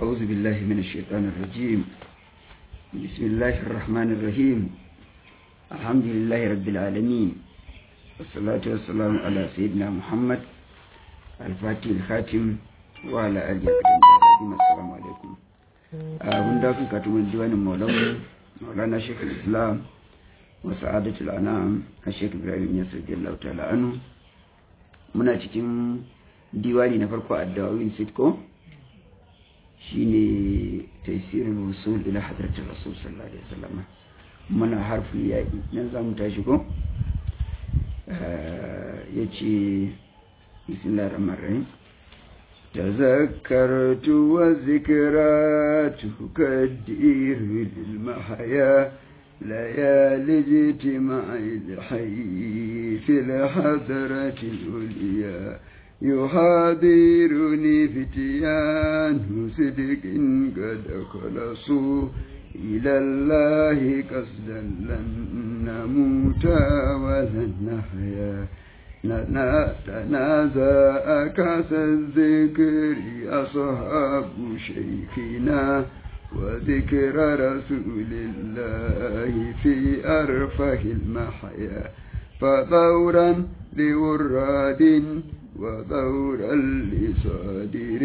أعوذ بالله من الشيطان الرجيم بسم الله الرحمن الرحيم الحمد لله رب العالمين والصلاة والسلام على سيدنا محمد الفاتح الخاتم وعلى آله وصحبه السلام عليكم abin da kuka katumin diwanin maulana maulana shekul islam wa sa'adatul anam a shekul ibrahim yasir jallahu ta'ala anu muna cikin diwani na farko a dawawin sitko shine tasirin wusul ila hadratul rasul sallallahu alaihi wasallam muna harfin yaƙi nan za mu tashi ko ya ce bismillahir rahmanir rahim تذكرت وذكرى تكدير للمحيا ليالي اجتماع الحي في الحضرة العليا يحاضرني فتيان صدق قد خلصوا إلى الله قصدا لن نموت ولن نحيا تنازع كاس الذكر أصحاب شيخنا وذكر رسول الله في أرفه المحيا فثورا لوراد وثورا لصادر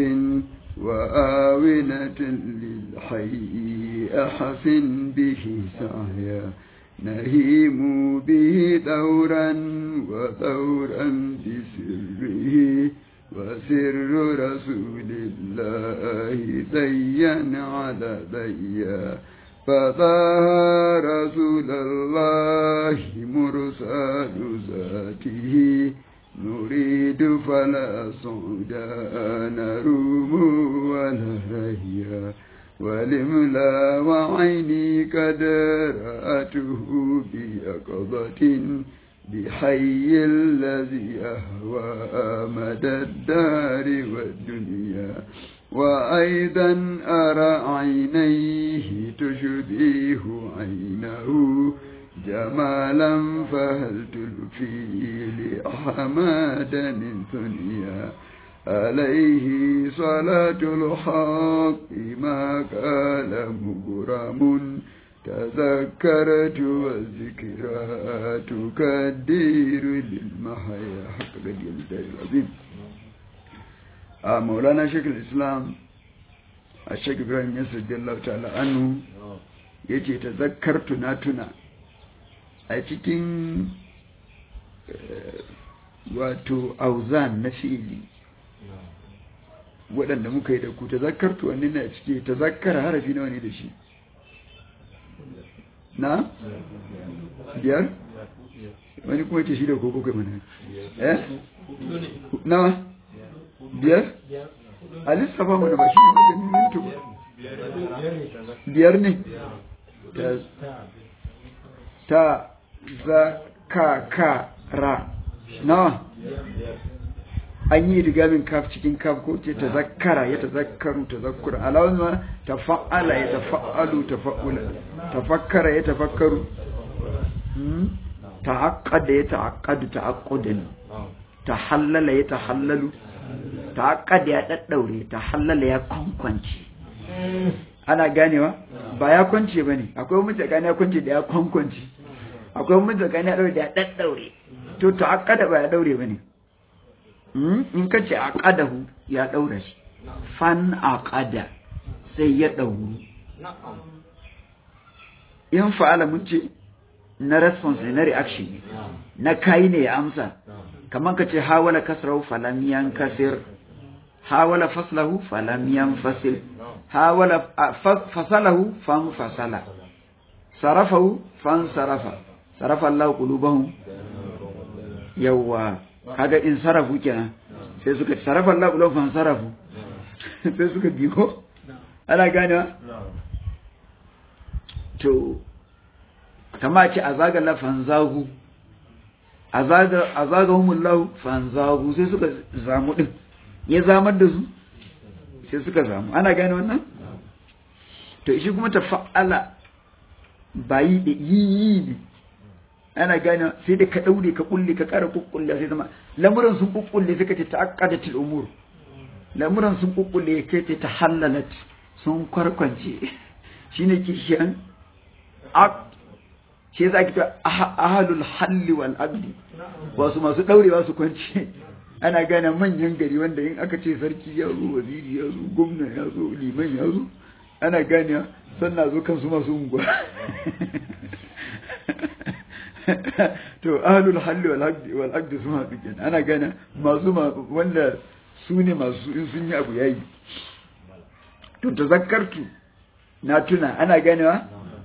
وآونة للحي أحسن به سعيا نهيم به ثورا وثورا بسره وسر رسول الله ديا على ديا فطه رسول الله مرسل ذاته نريد فلا صعدا نروم ولا رهيا ولملا وعيني قد رأته بيقظة بحي الذي أهوى مدى الدار والدنيا وأيضا أرى عينيه تشبيه عينه جمالا فهل تلفي لأحمد من ثنيا عليه صلاة الحق ما قال مغرم تذكرت والذكرى تكدير للمحيا حق قد الدار العظيم مولانا شيخ الإسلام الشيخ إبراهيم يسر رضي الله تعالى عنه yace tazakkartu na tuna a cikin wato auzan na fi'ili waɗanda muka yi da ku tazakkartu wani na cike tazakkara harafi nawa ne da shi na biyar wani kuma ce shi da koko kai mana eh nawa biyar a lissafa mana ba shi ne maganin mintu biyar ne ta za ka ka ra nawa an yi rigamin kaf cikin kaf ko ce ta zakkara ya ta zakkaru ta zakkura alawun ma ta fa'ala ya ta fa'alu ta fa'ula ta fakkara ya ta fakkaru ta haƙada ya ta haƙadu ta haƙudin ta hallala ya ta hallalu ta haƙada ya ɗaɗɗaure ta hallala ya kwankwanci ana ganewa ba ya kwance ba ne akwai mutu tsakani ya kwance da ya kwankwanci akwai mutu tsakani ya ɗaure da ya ɗaɗɗaure to ta haƙada ba ya ɗaure ba ne in ka ce aqadahu ya daura shi fan aqada sai ya dauru in fa'ala mun ce na response na reaction na kai ne ya amsa kamar ka ce hawala kasrahu falam yankasir hawala faslahu falam yanfasil hawala fasalahu fan fasala sarafahu fan sarafa sarafa Allah qulubahum yawa kaga in sarafu kenan sai suka sarafa Allah kullu fan sarafu sai suka biyo ana gane to kama ce azaga la fanzahu azaga azagahumullahu fanzahu sai suka zamu din ya zamar da su sai suka zamu ana gane wannan to shi kuma ta fa'ala bayi da yi ne ana gane sai da ka daure ka kulle ka kara kukkulle sai zama lamuran sun kukkulle suka ce ta'aqqadatul umur lamuran sun kukkulle kai ta tahallalat sun kwarkwance shine kishiyan aqd shi yasa ake cewa ahalul halli wal aqdi wasu masu daurewa su kwance ana gane manyan gari wanda in aka ce sarki ya zo waziri ya zo gwamna ya zo liman ya zo ana gane sannan zo kansu masu unguwa to ahlul halli wal aqdi wal aqdi sun haɗu kenan ana gane masu wanda su ne masu in sun yi abu yayi to tazakkartu na tuna ana ganewa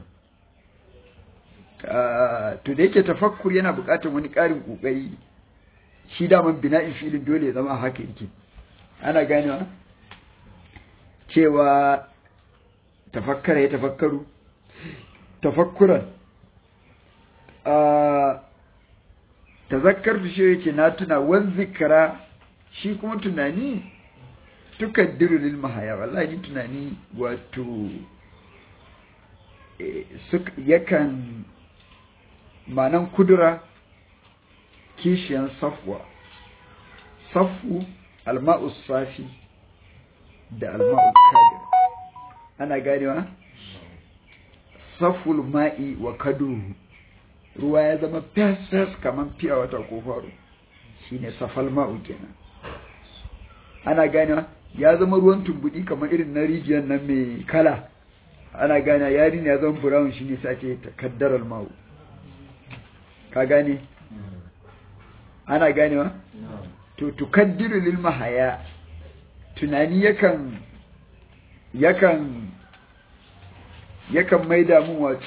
to da yake tafakkur yana buƙatar wani ƙarin ƙoƙari shi daman bina'in filin dole ya zama haka yake ana ganewa cewa tafakkara ya tafakkaru tafakkuran tazakkar shi yake na tuna wan zikara shi kuma tunani tukaddiru lil mahaya wallahi tunani wato yakan manan kudura kishiyan safwa safu alma'u safi da alma'u kadir ana ganewa saful ma'i wa kadu ruwa ya zama fes kaman fiya wata ko faru shine safal ma'u kenan ana ganewa ya zama ruwan tumbudi kamar irin na rijiyar nan mai kala ana gane yari ne ya zama brown shine sace takaddaral ma'u ka gane ana ganewa to tukaddiru lil mahaya tunani yakan yakan yakan maida mun wato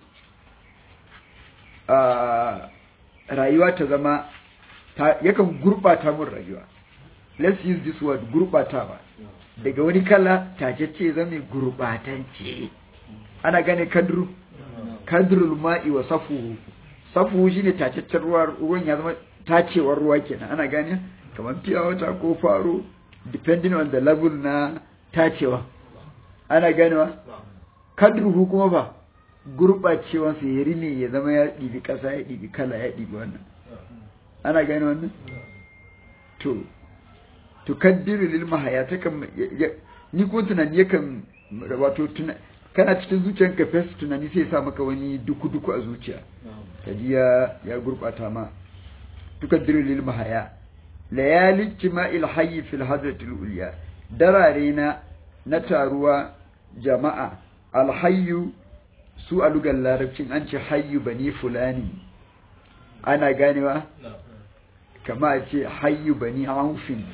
a rayuwa ta zama yakan gurbata mun rayuwa let's use this word gurbatawa daga wani kala tacece zama gurbatance ana gane kadru kadrul ma'i wa safuhu safu shi ne tacaccen ruwa ruwan ya zama tacewar ruwa kenan ana gane kamar fiya wata ko faro depending on the level na tacewa ana ganewa kadruhu kuma ba gurɓacewa su ya rine ya zama ya ɗibi ƙasa ya ɗibi kala ya ɗibi wannan ana gane wannan to to kaddiru lil mahaya ta kan ni ko tunani yakan wato kana cikin zuciyanka fes tunani sai ya sa maka wani duku-duku a zuciya kaji ya ya gurbata ma tukaddiru lil mahaya layali jima'il hayy fil hadratil ulya darare na na taruwa jama'a alhayyu su a lugar larabcin an ce hayyu bani fulani ana ganewa kama a ce hayyu bani aufin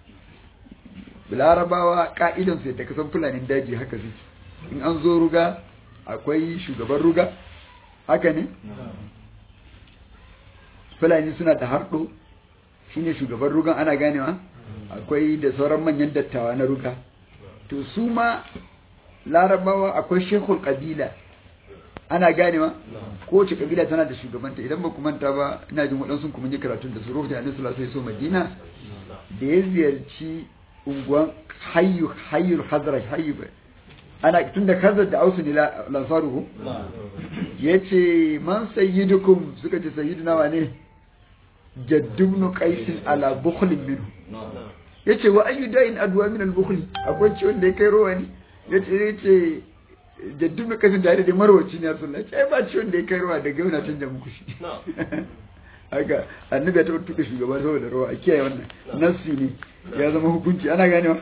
larabawa ka'idansu yadda kasan fulanin daji haka suke in an zo ruga akwai shugaban ruga haka ne fulani suna da harɗo shine shugaban rugan ana ganewa akwai da sauran manyan dattawa na ruga to su ma larabawa akwai shekul kabila ana ganewa kowace kabila tana da shugabanta idan ba ku manta ba ina jin waɗansu kuma yi karatun da su rufe annabi sallallahu alaihi wasallam madina da ya ziyarci unguwan hayyu hayyul hazraj hayyu ana tun da kazar da ausu ne lansaruhu ya ce man sayyidukum suka ce sayyiduna wa ne jaddubnu qaisin ala bukhlin minhu ya ce wa ayyu da'in adwa min al-bukhli akwai ciwon da ya kai rowa ne ya ce ya ce jaddubnu qaisin da da marwaci ne sallallahu alaihi ba ciwon da ya kai rowa daga yana canja muku shi haka annabi ya taɓa tuka shugaba saboda rawa a kiyaye wannan nassi ne ya zama hukunci ana ganewa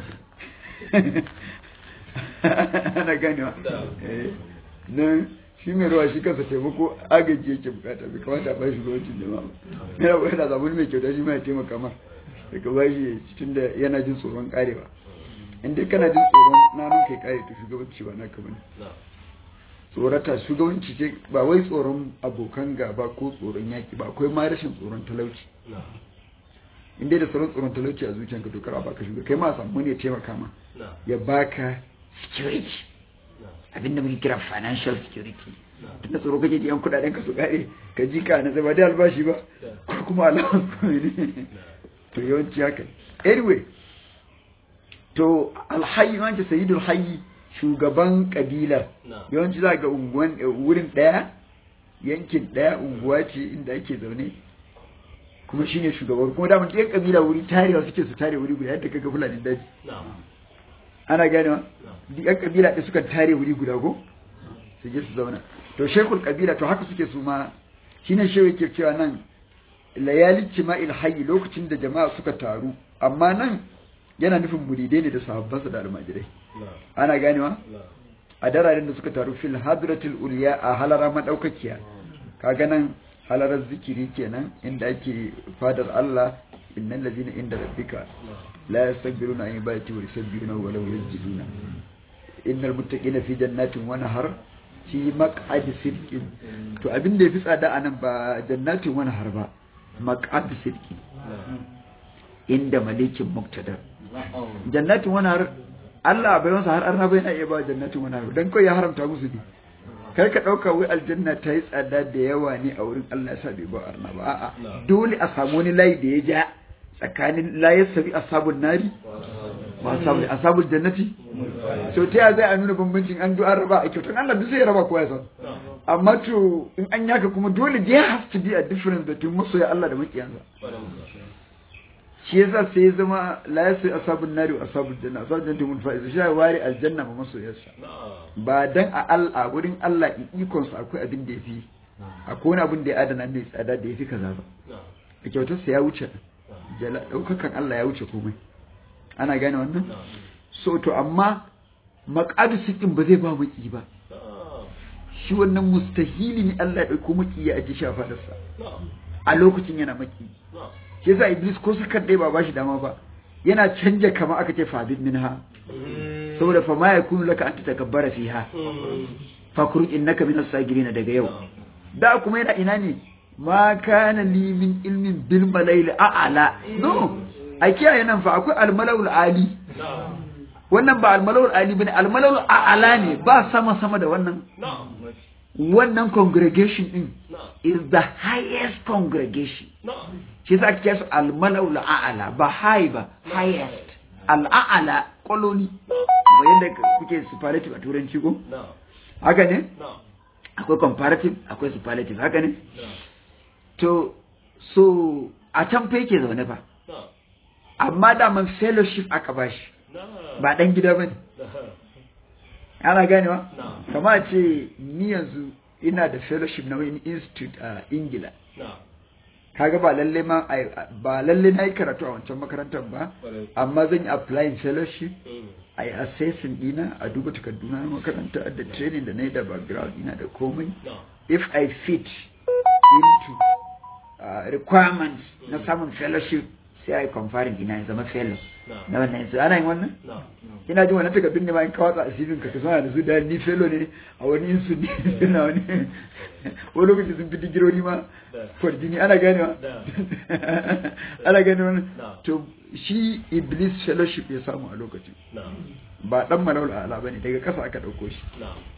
ana ganewa nan shi mai rawa shi kansa taimako agaji yake bukata bai kamata ba shi gwamnatin jama'a ba yana yana zaɓen mai kyauta shi ma ya taimaka ma daga ba shi tun da yana jin tsoron karewa in dai kana jin tsoron nanun kai kare to shugabanci ba naka bane tsorata shugabanci ce ba wai tsoron abokan gaba ko tsoron yaki ba akwai ma rashin tsoron talauci in dai da tsoron tsoron talauci a zuciyanka to kara baka shugaba kai ma samu ne ya taimaka ma ya baka security abinda muke kira financial security tun da tsoro kake ji yan kudaden ka su kare ka ji ka na zama da albashi ba ko kuma allowance ko ne to yawanci haka anyway to alhayy an ce sayyidul hayy shugaban kabilar yawanci za ga unguwan wurin daya yankin daya unguwa ce inda ake zaune kuma shine shugaban kuma da mun kabila wuri tarewa suke su tare wuri guda yadda kaga fulani daji ana ganewa duk yan kabila ɗin suka tare wuri guda ko su je su zauna to shekul kabila to haka suke su ma shine shehu yake cewa nan layali jima'il hayyi lokacin da jama'a suka taru amma nan yana nufin muridai ne da sahabbansa da almajirai ana ganewa a dararen da suka taru fil hadratul ulya a halara madaukakiya kaga nan halarar zikiri kenan inda ake fadar Allah innal ladina inda rabbika la yastakbiruna an ibadati wa yusabbihuna wa la yasjuduna innal muttaqina fi jannatin wa nahar fi maq'adi sidqin to abin da yafi tsada anan ba jannatin wa nahar ba maq'adi sidqin inda malikin muqtadar jannatin wa nahar Allah bai masa har arna bai na iya ba jannatin wa nahar dan kai ya haramta musu ne kar ka ɗauka wai aljanna ta yi tsada da yawa ne a wurin Allah ya sa bai ba arna ba a'a dole a samu wani layi da ya ja tsakanin layar sabi ashabun nari ba ashabul ashabul jannati so ta zai a nuna bambancin an du'a raba a kyautan Allah duk sai ya raba kowa ya san amma to in an yaka kuma dole there has to be a difference between masoya Allah da makiyansa shi yasa sai ya zama la yasu ashabun nari wa ashabul janna ashabul jannati mun fa'iz shi ya ware aljanna ma masoyarsa ba dan a Allah wurin Allah ikon sa akwai abin da yafi akwai wani abin da ya adana mai tsada da yafi kaza ba a kyautar sa ya wuce jala daukakan Allah ya wuce komai ana gane wannan so to amma maqadu sikin ba zai ba maki ba shi wannan mustahili ne Allah ya dauko maki ya aje shafa da sa a lokacin yana maki shi yasa iblis ko sakar dai ba ba shi dama ba yana canja kama aka ce fabid minha saboda fa ma yakunu laka an tatakabbara fiha fakruj innaka min as-sagirin daga yau da kuma yana ina ne ma kana li min ilmin bil malail a'la no a kiyaye nan fa akwai al-mala'ul ali wannan ba al-mala'ul ali bane al-mala'ul a'la ne ba sama sama da wannan wannan congregation din is the highest congregation shi za ka su almala'ul a'ala ba high ba highest al'a'ala koloni ba yadda kuke superlative a turanci ko haka ne akwai comparative akwai superlative haka ne to so a can fa yake zaune fa amma da man fellowship aka bashi ba dan gida bane ana ganewa kama ce ni yanzu ina da fellowship na wani institute a ingila kaga ba lalle ma ba lalle na yi karatu a wancan makarantar ba amma zan yi applying fellowship a yi assessing dina a duba takarduna na makaranta da training da na yi da background ina da komai if i fit into uh, requirements na samun fellowship sai a yi conferring ina ya zama fellow na wannan yanzu ana yin wannan ina jin wannan takardun ne ma in kawatsa a sivin ka suna da su da ni fellow ne a wani insu ne suna wani wani lokaci sun fi digirori ma kwarjini ana ganewa ana gane wannan to shi iblis fellowship ya samu a lokacin ba dan malawul ala ba ne daga kasa aka ɗauko shi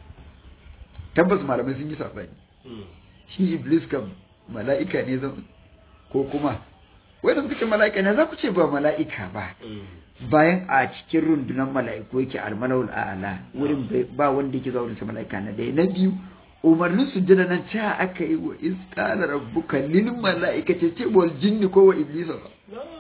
tabbas malamai sun yi saɓani shi iblis kam mala'ika ne ko kuma wadda suka ce mala'ika ne za ku ce ba mala'ika ba bayan a cikin rundunar mala'iku yake almalawul a'ala wurin ba wanda yake zuwa wurin mala'ika na ɗaya na biyu umarnin sujjada nan cewa aka yi wa isqala rabbuka lil mala'ikati ce wal jinni ko wa iblisa ba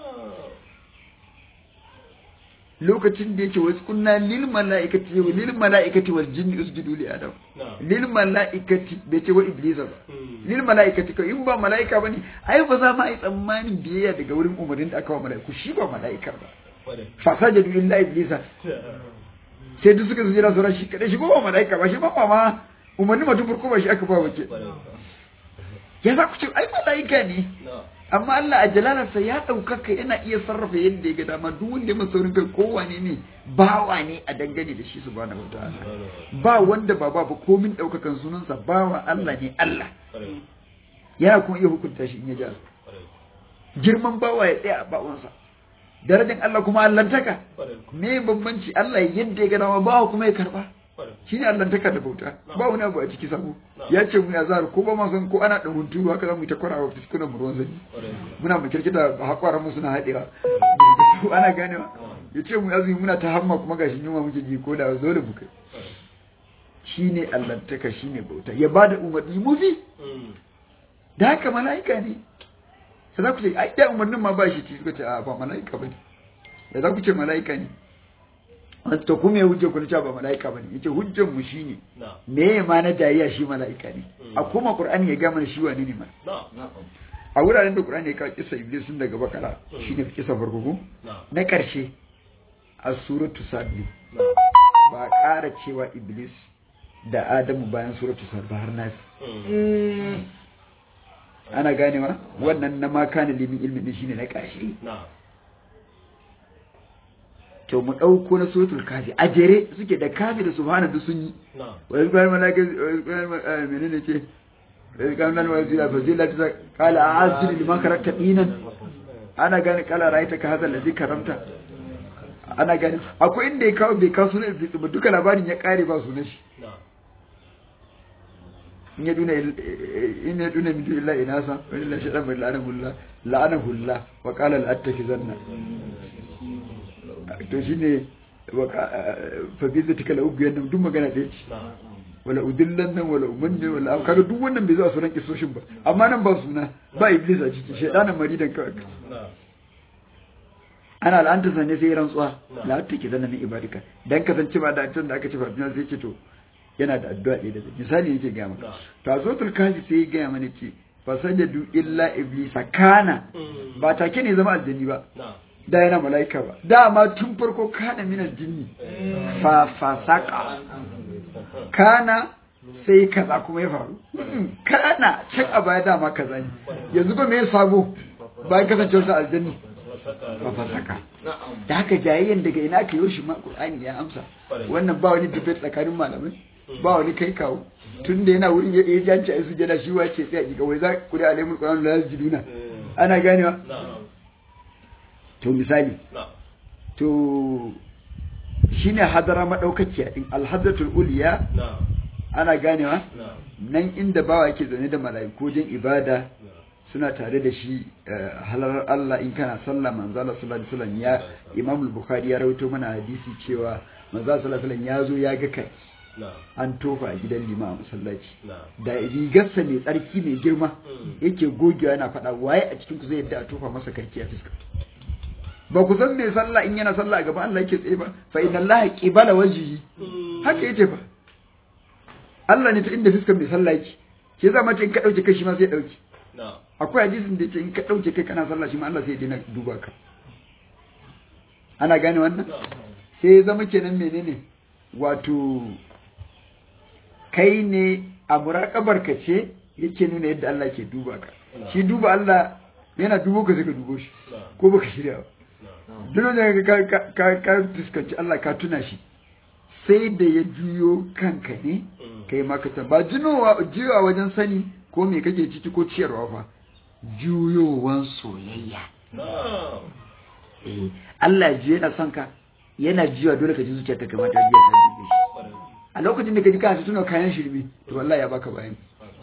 lokacin da yake wasu kunna lil mala'ikati wa lil mala'ikati wal jinni usjudu li adam lil mala'ikati bai ce wa iblisa ba lil mala'ikati ko in ba mala'ika bane ai ba za ma yi tsammanin biyayya daga wurin umarnin da aka wa mala'iku shi ba mala'ikar ba fa sajadu lillahi iblisa sai duk suka zira sura shi kadai shi ko ba mala'ika ba shi ba ma umarni mutum farko ba shi aka ba wace ya za ku ce ai mala'ika ne amma Allah a jalalarsa ya ɗaukaka yana iya sarrafa yadda ya ga dama duk wanda ya saurin kai kowane ne bawa ne a dangane da shi su ba na wata ba wanda ba ba komin ɗaukakan sunansa bawa Allah ne Allah yana kuma iya hukunta shi in ya ja girman bawa ya tsaya a bawansa darajar Allah kuma allantaka me bambanci Allah yadda ya ga dama bawa kuma ya karba shi ne allantaka da bauta ba wani abu a ciki sabo ya ce mu ya zahar ko ba ma san ko ana dan hunturu haka za mu yi ta kwara wa fiskunan mu ruwan sanyi muna mu kirkita hakwaran mu suna haɗewa ana ganewa ya ce mu ya zuyi muna ta hamma kuma gashi yunwa muke ji ko da zo da bukai shi ne allantaka shi ne bauta ya ba da umarni mu bi da haka mala'ika ne sai za ku ce ai da umarnin ma ba shi ci suka ce a ba mala'ika ba ne da za ku ce mala'ika ne to kuma ya hujja kun ba mala'ika bane yace hujjan mu shine me ya ma na jayayya shi mala'ika ne a kuma qur'ani ya ga mana shi wani ne ma a wuraren da qur'ani ya kawo kisa iblis sun daga bakara shine kisa farko ko na karshe a suratu sad ne ba ƙara cewa iblis da adamu bayan suratu sad ba har nasi ana ganewa wannan na ma kana limin ilmin din shine na karshe to mu ɗauko na suratul kafi a jere suke da kafi da subhana duk sun yi wani bayan malaka menene ce kan nan wani zila fazila ta kala a asiri liman karakta dinan ana gani kala raita ka hazal ladhi karamta ana gani akwai inda ya kawo bai kawo sunan iblis ba duka labarin ya kare ba sunan shi in ya duna in ya duna min illa inasa wa illa shaytan bil la'anahu la'anahu Allah wa qala al-attakizanna to shi ne fabiza ta kala ugu yadda duk magana ɗaya ce wala udillan nan wala umanne wala kaga duk wannan bai zuwa sunan kisoshin ba amma nan ba suna ba iblis a ciki shaidanan maridan kawai ana al'anta sanne sai rantsuwa la ta ke zanna min ibadika dan kasance ba da can da aka ce fafina sai ce to yana da addu'a ɗaya da misali yake ga maka to a sotul kafi sai ya gaya mana ce fasajadu illa iblisa kana ba take ne zama aljani ba da yana mala'ika ba dama tun farko kana minar jinni fa fasaka kana sai kaza kuma ya faru kana can a baya dama kaza ne yanzu ba me ya sabo bayan kasancewar sa aljanni fa fasaka da haka jayayyen daga ina ka yoshi ma qur'ani ya amsa wannan ba wani debate tsakanin malamai ba wani kai kawo tun da yana wurin ya janci ai sujada shi wace sai a kika wai za ku da alimul qur'an la yasjuduna ana ganewa to misali to shine hadara madaukakiya din alhadratul uliya ana ganewa nan inda bawa yake zaune da mala'iku wajen ibada suna tare da shi halar Allah in kana sallah manzo Allah sallallahu alaihi wasallam ya Imam al-Bukhari ya rawaito mana hadisi cewa manzo sallallahu alaihi wasallam ya zo ya ga kai an tofa a gidan lima a masallaci da rigarsa mai tsarki mai girma yake gogewa yana faɗa waye a cikin ku zai yadda a tofa masa karki a fuska ba ku san me sallah in yana sallah a gaban Allah yake tsaye ba fa inna Allah qibala wajhi haka yace fa Allah ne ta inda fuskar mai sallah yake ke za mace in ka dauke kai shi ma sai dauke akwai hadisin da yake in ka dauke kai kana sallah shi ma Allah sai ya dina duba ka ana gane wannan sai ya zama kenan menene wato kai ne a muraƙabar ka ce yake nuna yadda Allah ke duba ka shi duba Allah yana dubo ka sai ka dubo shi ko baka shirya ba duk da ka ka ka fuskanci Allah ka tuna shi sai da ya juyo kanka ne kai ma ka ta ba jinowa jiwa wajen sani ko me kake ciki ko ciyarwa fa juyowan soyayya eh Allah ji yana son ka yana jiwa dole ka ji zuciyarka kamar ta jiya ta dube shi a lokacin da ka ji kana tuna kayan shirme to wallahi ya baka bayani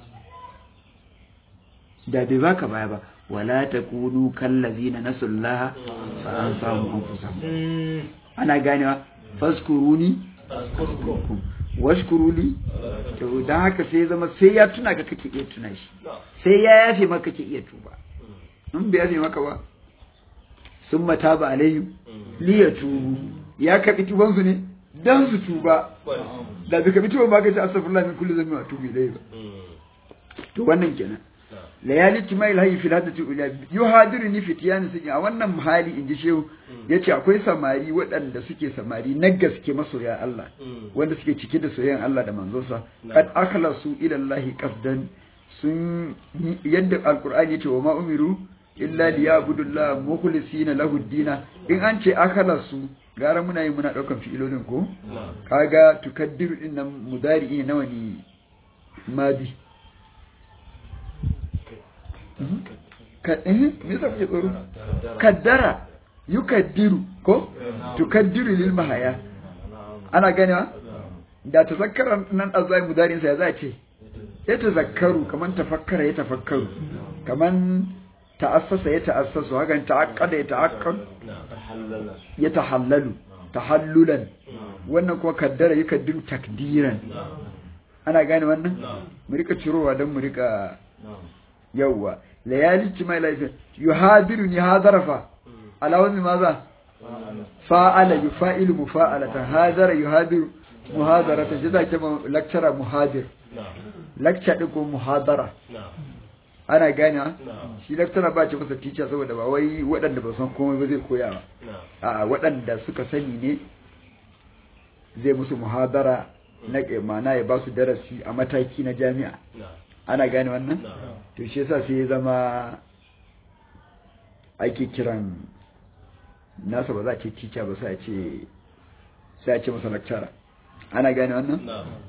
da bai baka baya ba wala takunu kallazina nasullaha fa ansahum anfusahum ana ganewa faskuruni washkuruli to dan haka sai zama sai ya tuna ka kake iya tuna shi sai ya yafe maka kake iya tuba in bai yafe maka ba sun mata ba alayhi liya tubu ya kaɓi tubansu ne dan su tuba da bai kaɓi tuban ba ka ce astaghfirullah min kulli dhanbin wa atubu ilayhi ba to wannan kenan layali timai lahi fil hadati ula yuhadiruni fitiyan sun a wannan hali inji shehu yace akwai samari waɗanda suke samari na gaske masoya Allah wanda suke cike da soyayyan Allah da manzonsa kad akhlasu ila Allah qasdan sun yadda alqur'ani yace wa ma umiru illa liya'budullaha mukhlisina lahu dina in an ce akhlasu gara muna yi muna daukan fi'ilolin ko kaga tukaddiru din nan mudari nawa ne madi kaddara yukaddiru ko tukaddiru lil mahaya ana ganewa da tazakkara nan azai mudarin sa ya zace ya tazakkaru kaman tafakkara ya tafakkaru kaman ta'assasa ya ta'assasu hakan ta'aqqada ya ta'aqqad ya tahallalu tahallulan wannan kuma kaddara yukaddiru takdiran ana gane wannan mu rika cirowa don mu rika yawwa layali ci mai laifin yuhadiru ni hadarafa ala wani maza fa'ala yufa'ilu mufa'alatan hadara yuhadiru muhadarata shi zake lecturer muhadir lecture din ko muhadara ana gane shi lecturer ba ce masa teacher saboda ba wai waɗanda ba san komai ba zai koya ba a waɗanda suka sani ne zai musu muhadara na mana ya ba su darasi a mataki na jami'a ana gane wannan to shi yasa sai ya zama ake kiran nasa ba za a ce teacher ba sai a ce sai a ce masa lecturer ana gane wannan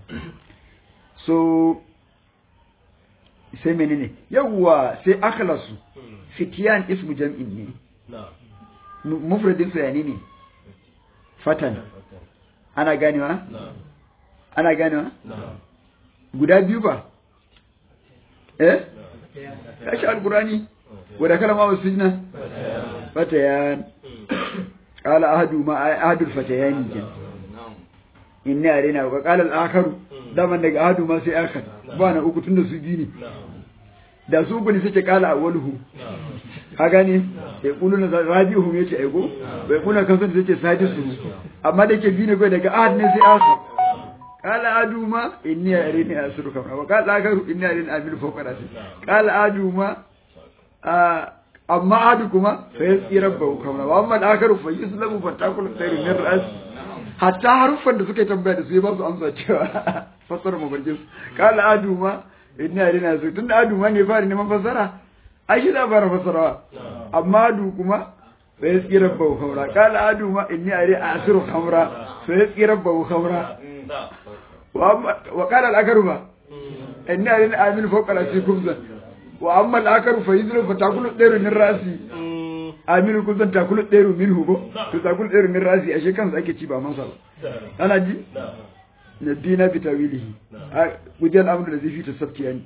so sai menene yawwa sai akhlasu fitiyan ismu jam'in ne mufradin sa yani ne fatan ana ganewa ana ganewa guda biyu ba eh kashi alqurani wada kalama wasijna fatayan qala ahadu ma ahadul fatayani kenan inni arena wa qala al-akharu daman daga ahadu ma sai akhar ba na uku tunda su biyu ne da su uku ne suke qala awwaluhu ka gane ya kuluna rabi'uhum yace aigo bai kuna kan sun yace sadisu amma da ke biyu ne kai daga ahad ne sai akhar qala adu ma inni arena asru kama wa qala akharu inni arena amilu fawqa rasi qala adu ma amma ahadu kuma fa yasqi rabbahu kama wa amma al-akharu fa yuslamu fatakul khairu min ra'si hatta haruffan da suka tambaya da su ya ba su amsa cewa fassara mafarkin su kala adu ma ina rina su tunda adu ma ne fara neman fassara ai shi da fara fassarawa amma adu kuma sai ya tsira bawu khamra kala adu ma inni ari asiru khamra sai ya tsira bawu khamra wa kala al-akaru ba inni ari amin fawqa rasi kumza wa amma al-akaru fa yuzlu fa takulu dairu min rasi aminu kun san takulu ɗeru min hugo to takulu ɗeru min rasi ashe kansa ake ci ba masa ba ana ji na dina bi tawilihi a gujen amru da zai fi tasabti yani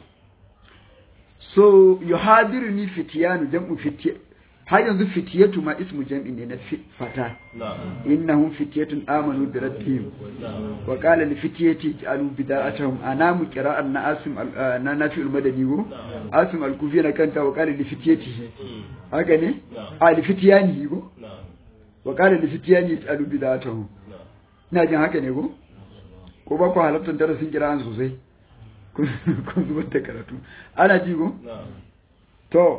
so yuhadiruni fitiyanu jam'u fitiya har yanzu fitiyatu ma ismu jam'i ne na fata innahum fitiyatun amanu bi rabbihim wa qala li fitiyati ja'alu bida'atahum anamu qira'an na asim na nafi'ul madani go asim al-kufi na kanta wa qala li fitiyati haka ne a li fitiyani go wa qala li fitiyani ja'alu bida'atahum ina jin haka ne go ko ba ku halartar darasin qira'an sosai kun zubar da karatu ana ji go to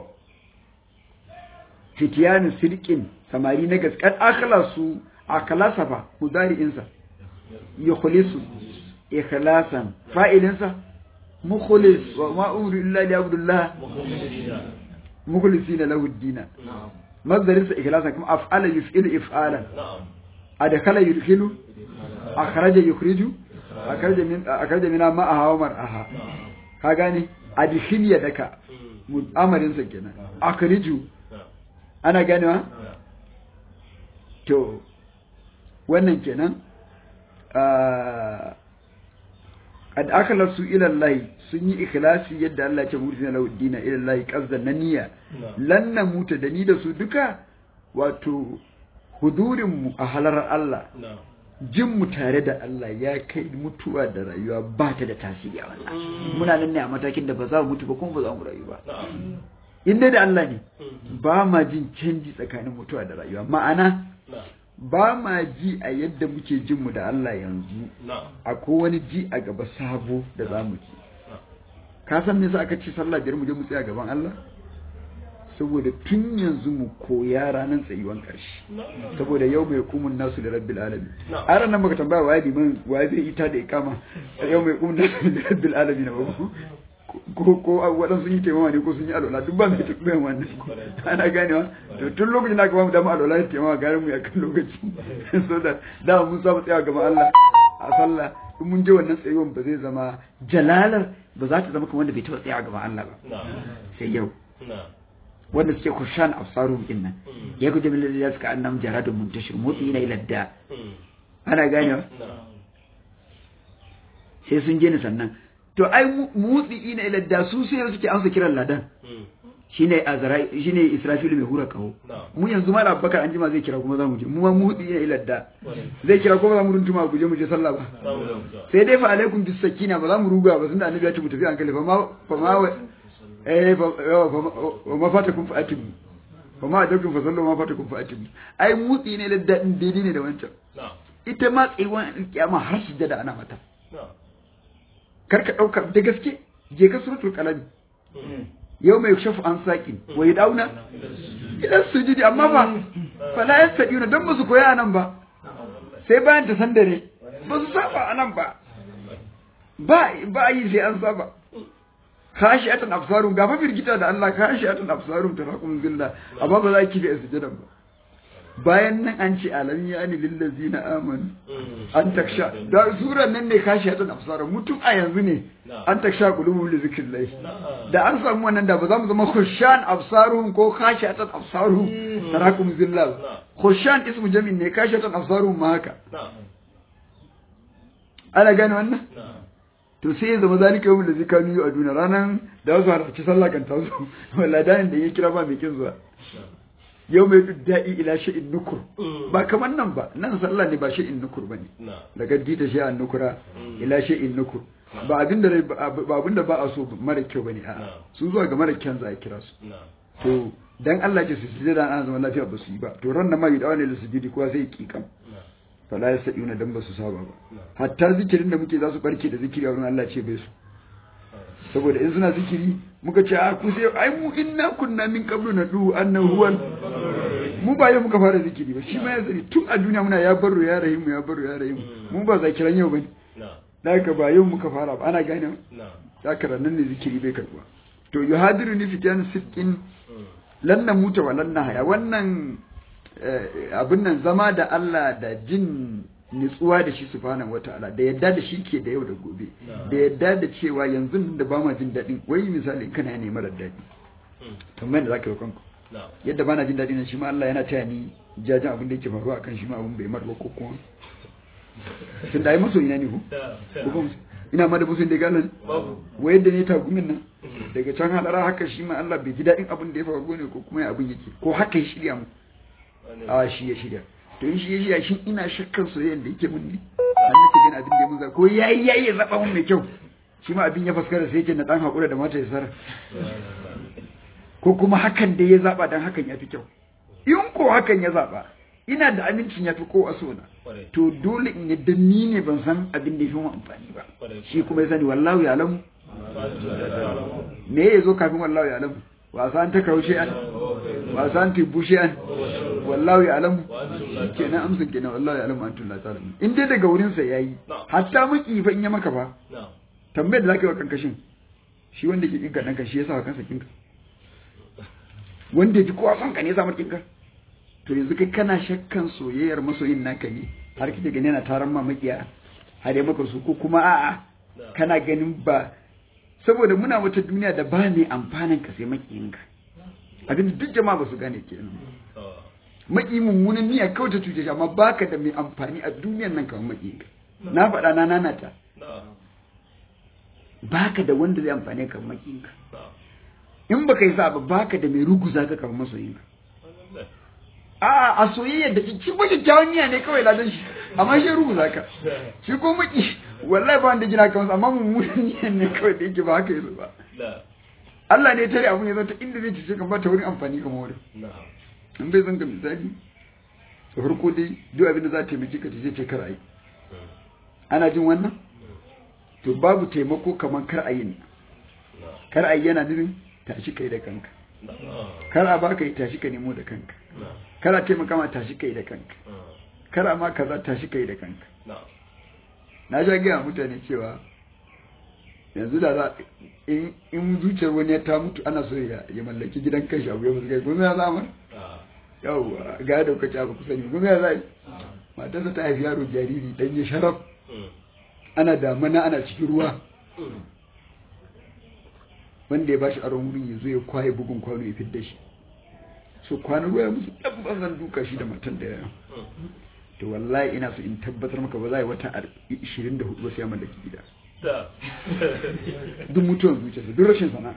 fitiyanu sirkin samari na gaskar akhlasu akhlasa fa mudari'insa yukhlisu ikhlasan fa'ilinsa mukhlis wa ma umru illa li abdullah mukhlisina lahu ad-din mazdarinsa ikhlasan kuma af'ala yuf'ilu if'alan adkhala yudkhilu akhraja yukhriju akhraja min akhraja min ma'aha wa mar'aha ka gane adkhil yadaka amarinsa kenan akhriju ana ganewa? to wannan kenan kad akala su ilallahi sun yi ikhlasi yadda Allah ya ce mutu na laudina ilallahi qazdan na niyya lan na muta da ni da su duka wato hudurin mu a halar Allah jin mu tare da Allah ya kai mutuwa da rayuwa ba ta da tasiri a wannan muna nan ne a matakin da ba za mu mutu ba kuma ba za mu rayu ba in dai da Allah ne ba ma jin canji tsakanin mutuwa da rayuwa ma'ana ba ma ji a yadda muke jin mu da Allah yanzu akwai wani ji a gaba sabo da za mu ji ka san me yasa aka ce sallah biyar mu je mu tsaya gaban Allah saboda tun yanzu mu koya ranar tsayuwan ƙarshe saboda yau mai kumun nasu da rabbil alamin a ranar baka tambaya waye liman waye zai ita da ikama yau mai kumun nasu da rabbil alamin na babu ko ko waɗansu sun yi taimama ne ko sun yi alwala duk ba mai tafiyan wannan ana ganewa to tun lokacin da aka ba mu dama alwala da taimama garin mu ya kan lokaci so da da mun samu tsaya gaban Allah a sallah in mun je wannan tsayuwan ba zai zama jalalar ba za ta zama kamar wanda bai taɓa tsaya gaban Allah ba sai yau wanda suke kushan absarum din nan ya guje min da suka annam jaradun muntashir motsi na iladda ana ganewa sai sun je ni sannan to ai mutsi ina iladda su sai suke amsa kiran ladan shine azrai shine israfil mai hura kaho mu yanzu ma abubakar an jima zai kira kuma zamu je mu ma mutsi ina iladda zai kira kuma zamu runtuma guje mu je sallah ba sai dai fa alaikum bis sakina ba za mu ruga ba tunda annabi ya ce mu tafi hankali fa ma fa ma eh fa ma fata kun fa'atibu fa ma adabtum fa sallu ma fatakum fa atimu ai mutsi ne da dadin daidai ne da wancan ita ma tsayuwan kiyama har sujjada ana mata kar ka dauka da gaske je ka suratul qalam yau mai shafu an saƙin wai dauna idan sujudi amma ba fala yastadiuna dan ba su koya nan ba sai bayan ta san dare ba su saba anan ba ba ba yi sai an saba khashi'atan absarun gafa firgita da Allah khashi'atan absarun taraqum zilla amma ba za ki bi sujudan ba bayan nan an ce alam ya ni lillazina amanu an taksha da suran nan ne khashi'atan absarun mutum a yanzu ne an taksha qulubul li zikrillah da an samu wannan da ba za mu zama khushan absarun ko khashi'atan absarun taraqum zilla khushan ismu jamin ne khashi'atan absarun ma haka ana gane wannan to sai ya zama zalika yawon da zai kanu yi a duniya ranar da wasu halarci sallah kan taso walladanin da ya kira ba mai kin zuwa yau mai da'i ila sha'in nukur ba kamar nan ba nan sallah ne ba sha'in nukur ba ne daga gita sha'in nukura ila sha'in nukur ba abin da ba abin da ba a so mara kyau bane a'a sun zuwa ga mara kyan za a kira su to dan Allah ce su sujada ana zama lafiya ba su yi ba to ran nan ma yi dawa ne da sujudi kowa sai ya kikam fala ya sa'ina dan ba su saba ba hatta zikirin da muke za su barke da zikiri a wurin Allah ce bai su saboda in suna zikiri muka ce a ku sai ai mu inna kunna min qablu nadu annahu huwal mu ba yau muka fara zikiri ba shi ma ya zari tun a duniya muna ya baro ya rahim ya baro ya rahim mu ba zakiran yau bane da haka ba yau muka fara ba ana gane da haka nan ne zikiri bai karbuwa to yuhadiru ni fitan sittin lanna muta wa lanna haya wannan abin nan zama da Allah da jin nutsuwa da shi subhanahu wataala da yadda da shi ke da yau da gobe da yadda da cewa yanzu da ba ma jin daɗin wai misali kana ne marar daɗi tambayar da zaka yi kanku yadda ba na jin daɗi nan shi ma Allah yana taya ni jajin abin da yake faruwa akan shi ma abin bai marwa ko kuma tun da ai maso ina ne ko ina ma da musun da galan wai yadda ne tagumin nan daga can hadara haka shi ma Allah bai ji daɗin abin da ya faru ne ko kuma abin yake ko haka ya shirya mu a shi ya shirya to in shi ya shirya shi ina shakkan soyayyar da yake mun ne an nake gani abin da ya mun za ko yayi yayi ya zaba mun mai kyau shi ma abin ya faskara sai yake na dan hakura da mata ya sara ko kuma hakan da ya zaba dan hakan ya fi kyau in ko hakan ya zaba ina da amincin ya fi ko a sona to dole in yadda ni ne ban san abin da ya fi mu amfani ba shi kuma ya sani wallahu ya alamu me ya zo kafin wallahu ya alamu wasa an ta kaushe an wasa an tibu shi an wallahu ya alamu kenan amsin kenan wallahu ya alamu an tulla ta alamu in dai daga wurin sa yayi hatta maki fa in ya maka fa tambayar da zaka yi wa kankashin shi wanda ke kinka danka shi yasa wa kansa kinka wanda ji kowa son ka ne samar kinka to yanzu kai kana shakkan soyayyar masoyin naka ne har kike gani yana taron mamakiya har ya maka su ko kuma a'a kana ganin ba saboda muna wata duniya da ba ne amfanin ka sai makiyinka abin duk jama'a ba su gane kenan maki mummunan niyya kawai ta cuce shi amma baka da mai amfani a duniyan nan kamar makiyinka na faɗa na nanata baka da wanda zai amfane ka makiyinka in baka yi sa ba baka da mai ruguza ka kamar masoyinka a a soyayya da shi ba kyakkyawan niyya ne kawai ladan shi amma shi ruguza ka shi ko maki wallahi ba wanda gina ka amma mummunan niyya ne kawai da yake ba haka yi ba Allah ne tare abun ya zo ta inda zai cice kan ba ta wurin amfani kamar wurin in bai zanga misali da farko dai duk abin da za ta taimaki ka zai ce kar a yi ana jin wannan to babu taimako kamar kar a yi ne kar a yi yana nufin tashi kai da kanka kar a baka yi tashi ka nemo da kanka kar a taimaka ma tashi kai da kanka kar a ma kaza tashi kai da kanka na sha gaya mutane cewa yanzu da za in zuciyar wani ya ta mutu ana so ya mallaki gidan kashi abu ya musu kai kuma ya zama yau ga da kuka ci abu kusa ne kuma ya zai matarsa ta haifi yaro jariri dan ya sharaf ana damana ana cikin ruwa wanda ya bashi aron wurin ya zo ya kwaye bugun kwano ya fidda shi so kwanan ruwa ya musu ɗan banzan duka shi da matan da ya to wallahi ina so in tabbatar maka ba za a yi wata 24 ba sai ya mallaki gida duk mutuwan zuciyarsa duk rashin sana'a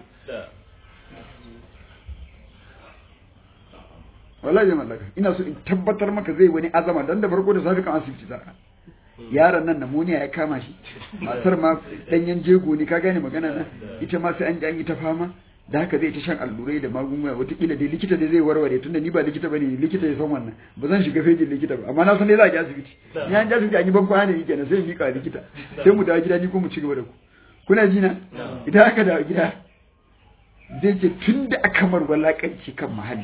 wallahi zai mallaka ina so in tabbatar maka zai wani azama dan da farko da safi kan asibiti za yaron nan namoniya ya kama shi matar ma danyen jego ne ka gane magana na ita ma sai an ji an yi ta fama da haka zai ta shan allurai da magunguna wataƙila dai likita dai zai warware tunda ni ba likita bane likita ya san wannan ba zan shiga fejin likita ba amma na san dai za a ji asibiti ni an ji asibiti an yi ban kwana ne kenan sai in miƙa likita sai mu dawo gida ni ko mu ci gaba da ku kuna ji na idan aka dawo gida zai ce tun da aka mar walakanci kan mahalli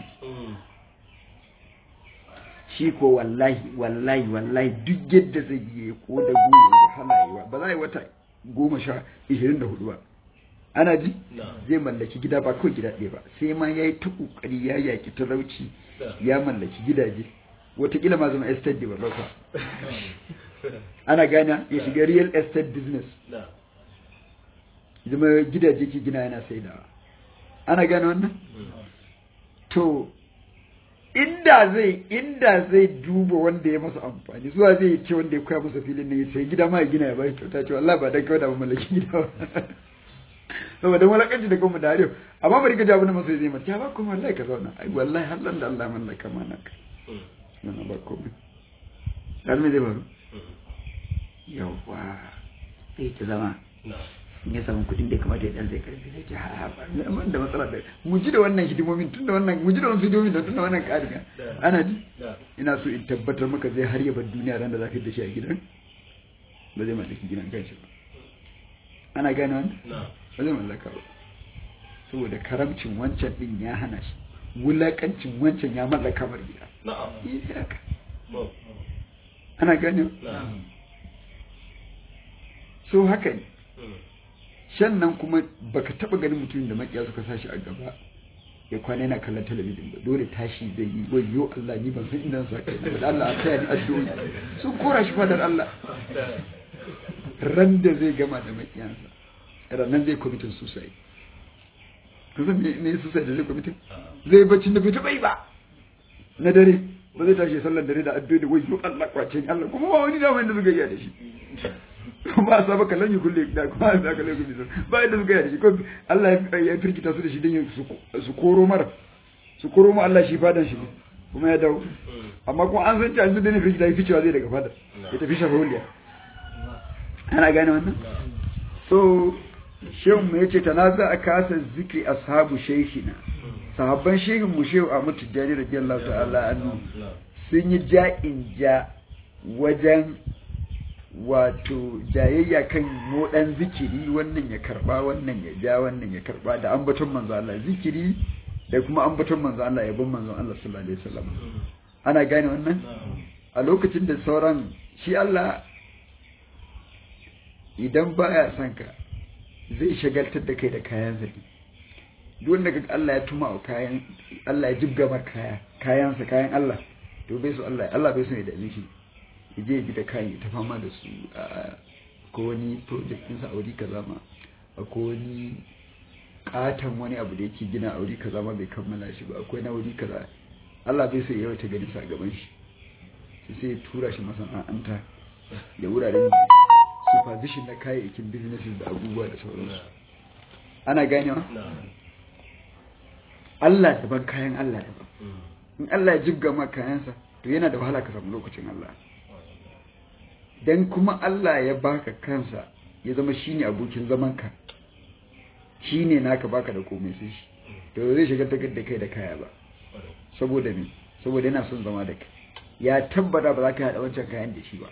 shi ko wallahi wallahi wallahi duk yadda zai yi ko da goyi da halayewa ba za a yi wata goma sha ishirin da hudu ba ana ji zai mallaki gida ba kawai gida ɗaya ba sai ma ya yi ta ƙoƙari ya yaƙi talauci ya mallaki gidaje watakila ma zama estate developer ana gana ya shiga real estate business zama gidaje ke gina yana saidawa ana gane wannan to inda zai inda zai duba wanda ya masa amfani zuwa zai ce wanda ya koya masa filin ne sai gida ma ya gina ya bai kyauta ce wallahi ba dan kawai da mallaki gida ba saboda walakanci da kuma dariyo amma bari ka ji abin da masu zai mata ya ba kuma wallahi ka zauna ai wallahi hallan da Allah mallaka mana ka yana ba komai dan me zai faru yawa sai ta zama in ya samu kuɗin da ya kamata ya dan zai karfi sai ce ha ba amma da matsala da mu ji da wannan hidimomin tunda wannan mu ji da wannan hidimomin da tunda wannan ƙarin ana ji ina so in tabbatar maka zai har ya bar duniya ran da zaka da shi a gidan ba zai mallaki gidan kanshi ba ana gane wannan ba zai mallaka ba saboda karamcin wancan din ya hana shi wulakancin wancan ya mallaka mar gida ana gane so haka ne shan nan kuma baka taba ganin mutumin da makiya suka sashi a gaba ya kwana yana kallon talabijin ba dole tashi zai yi wayo Allah ni ban san inda sa kai da Allah a taya ni addu'o'i sun kora shi fadar Allah ran da zai gama da makiyansa ranan zai kwamitin suicide ka san me ne suicide da zai kwamitin zai bacci da bai taba yi ba na dare ba zai tashi sallar dare da addu'o'i da wayo Allah kwace ni Allah kuma ba wani da wanda suka yi da shi ba a saba kallon yi kulle da kuma a saka laifin bisa ba yadda suka yi shi ko Allah ya firgita su da shi don su koro mara su koro mu Allah shi fadan shi kuma ya dawo amma kuma an san cewa su da ne firgita ya fi cewa zai daga fadar ya tafi shafa huliya ana gane wannan so shehu mu yace tanaza a kasa zikri ashabu shaykhina sahabban shehin mu shehu a mutu jari radiyallahu ta'ala anhu sun yi ja'in ja wajen wato jayayya kan modan zikiri wannan ya karba wannan ya ja wannan ya karba da ambaton manzo Allah zikiri da kuma ambaton manzo Allah yabon manzo Allah sallallahu alaihi wasallam ana gane wannan a lokacin da sauran shi Allah idan baya son ka zai shagaltar da kai da kayan zaki duk wanda kaga Allah ya tuma wa kayan Allah ya jibga mar kaya kayansa kayan Allah to bai so Allah Allah bai so ya dame shi je bi da kayan ta fama da su a ko wani project din sa auri kaza ma ko wani katan wani abu da yake gina auri kaza ma bai kammala shi ba akwai na wuri kaza Allah bai so ya yawaita ganin sa gaban shi sai ya tura shi masana'anta da wuraren supervision na kayayyakin businesses da abubuwa da sauransu ana ganewa Allah daban kayan Allah daban in Allah ya jibga ma kayansa to yana da wahala ka samu lokacin Allah dan kuma Allah ya baka kansa ya zama shine abokin zamanka shine naka baka da komai sai shi to zai shiga ta da kai da kaya ba saboda me saboda yana son zama da kai ya tabbata ba za ka haɗa wancan kayan da shi ba